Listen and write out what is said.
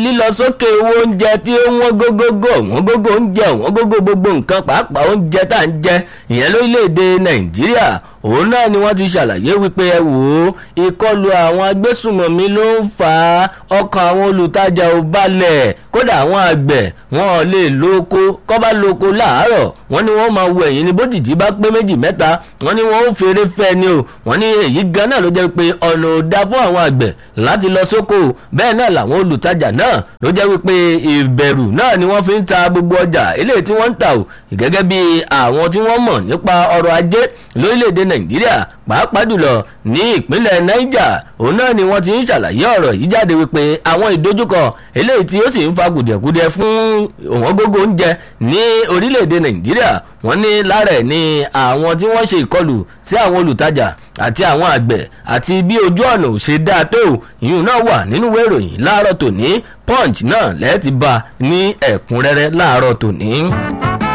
lílọ sókè owó oúnjẹ tí ó wọ́n gógógó wọ́n gógó oúnjẹ wọ́n gógó gbogbo nǹkan pàápàá oúnjẹ tá à ń jẹ ìyẹn lórílẹ̀‐èdè nàìjíríà òun náà ni wọ́n ti ṣàlàyé wípé ẹ wò ó ìkọlù àwọn agbésùmọ̀mí ló ń fa ọkàn àwọn olùtajà ò balẹ̀ kódà àwọn àgbẹ̀ wọn ò lè lóko kọ́ bá lóko láàárọ̀ wọ́n ní wọ́n máa wo ẹ̀yìn ní bójìjì bá pé méjì mẹ́ta wọ́n ní wọ́n ó fèrè fẹ́ ni o wọ́n ní èyí gan náà ló jẹ́ pé ọ̀nà ò da fún àwọn àgbẹ̀ láti lọ sóko bẹ́ẹ̀ náà làwọn olùtajà náà ló jẹ́ wípé ìbẹ̀rù náà ni wọ́n fi ń ta gbogbo ọjà eléyìí tí wọ́n ń tà o gẹ́gẹ́ bí àwọn tí wọ́n mọ̀ nípa ọrọ̀ ajé lórílẹ̀‐èdè nàìjíríà pàápàá jùlọ ní ìpínlẹ̀ niger òun náà ni wọ́n ti ń ṣàlàyé ọ̀rọ̀ yìí jáde wípé àwọn ìdojúkọ eléyìí tí ó sì ń fa gùdẹ̀gùdẹ̀ fún òwọ́n gógó oúnjẹ ní orílẹ̀‐èdè nàìjíríà wọ́n ní lára ẹ̀ ní àwọn tí wọ́n ṣe ìkọlù sí àwọn olùtajà àti àwọn àgbẹ̀ àti bí ojú ọ̀nà ò ṣe dáa tó ìyún náà wà nínú ìwé ìròyìn láàárọ̀ tòní punch náà lẹ́ẹ̀tì bá ní ẹ̀kúnrẹ́rẹ́ láàárọ̀ tòní.